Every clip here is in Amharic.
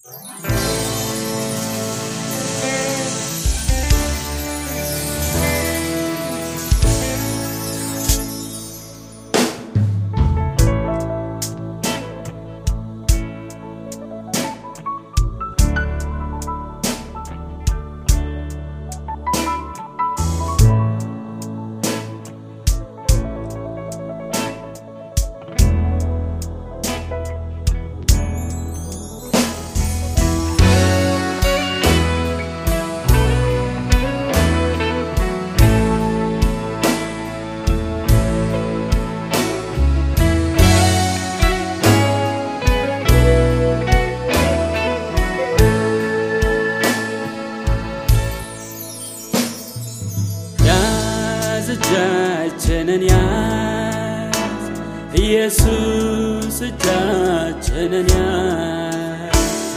ያዝ እጃችንን ያዝ ኢየሱስ እጃችንን ያዝ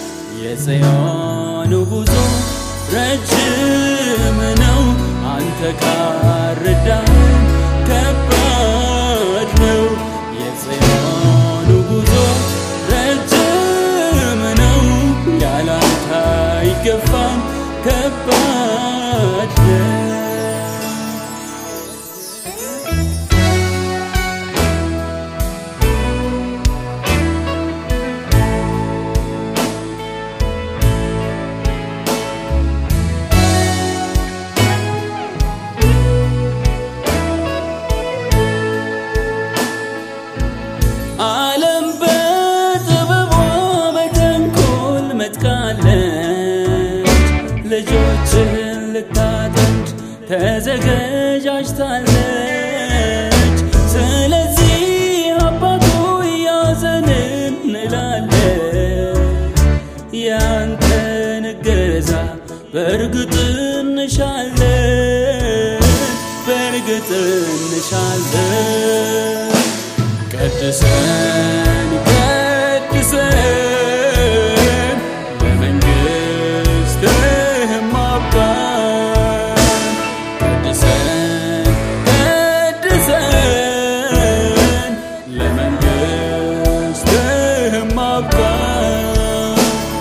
የጽዮኑ ጉዞ ረጅም ነው አንተ ካረዳን ከባድ ነው የጽዮኑ ጉዞ ረጅም ነው ያላንተ አይገፋም ከባድ ነው ዓለም በጥበቧ በተንኮል መጥቃለች፣ ልጆችህን ልታጠምድ ተዘገጃጅታለች። ስለዚህ አባቶ ያዘን እንላለን፣ ያንተን እገዛ በእርግጥ እንሻለን፣ በእርግጥ እንሻለን። ቀድሰን ቀድሰን በመንግሥትህም አባት ቀድሰን ቀድሰን ለመንግሥትህም አባት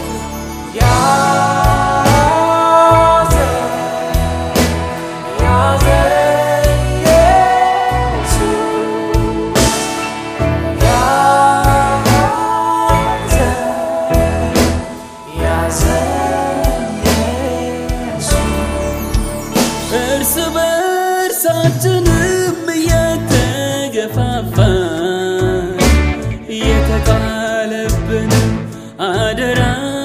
እርስ በእርሳችንም እየተገፋፋን እየተጣለብንም አደራ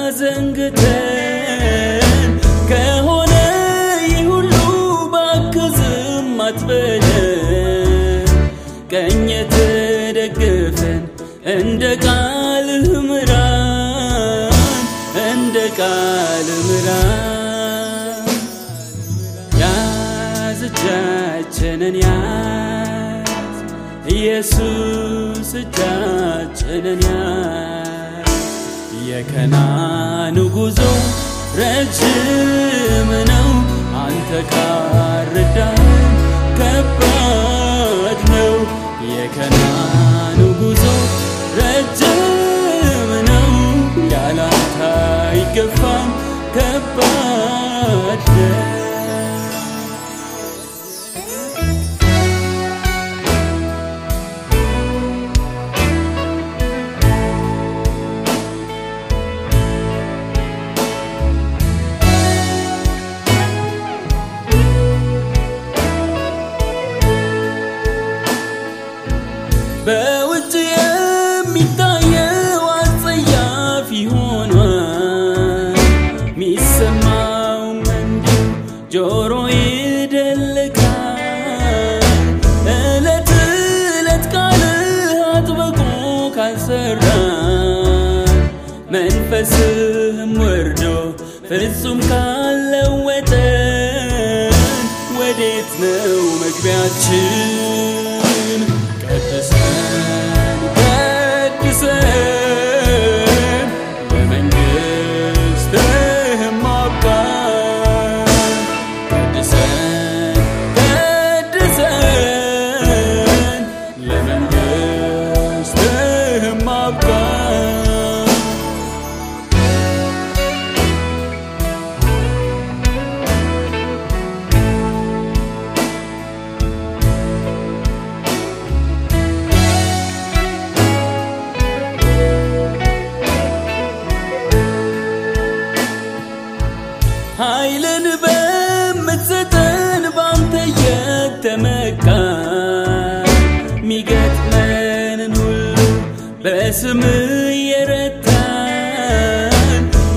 ዘንግተን ከሆነ ይህ ሁሉ ባክዝም አትበለን ቀኝ የተደገፈን እንደ ቃልህ ምራን እንደ ቃልህ ምራን ያዝ እጃችንን ያዝ ኢየሱስ እጃችንን ያዝ የከናኑ ጉዞ ረጅም ነው አንተ ካረዳን ከባድ ነው የከናኑ ጉዞ ረጅም ነው ያላንተ አይገፋም ከባድ ነው በውጭ የሚታየው አጸያፊ ሆኗል፣ ሚሰማውም እንዲሁ ጆሮ ይደልቃል። እለት እለት ቃልህ አጥብቆ ካልሰራን መንፈስህም ወርዶ ፍጹም ካለወጠን ወዴት ነው መግቢያችን? ቀድሰን ቀድሰን በመንግሥትህም አባት ቀድሰን ቀድሰን ለመንግሥትህም አባት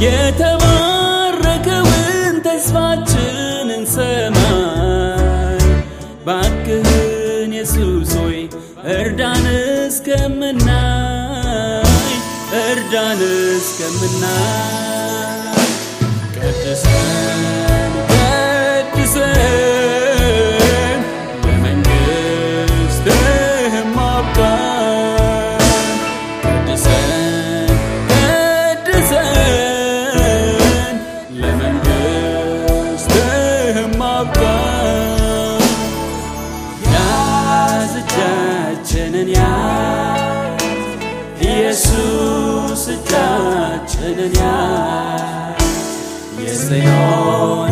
የተባረከውን ተስፋችንን ሰማይ ባክህን ኢየሱስ ሆይ እርዳን እስከምናይ እርዳን እስከምናይ ቀድሰን ቀድሰን ለመንግሥትህም አብቃን ቀድሰን ቀድሰን ለመንግሥትህም አብቃን ያዝ እጃችንን ያዝ ኢየሱስ እጃችንን ያዝ የጽዮን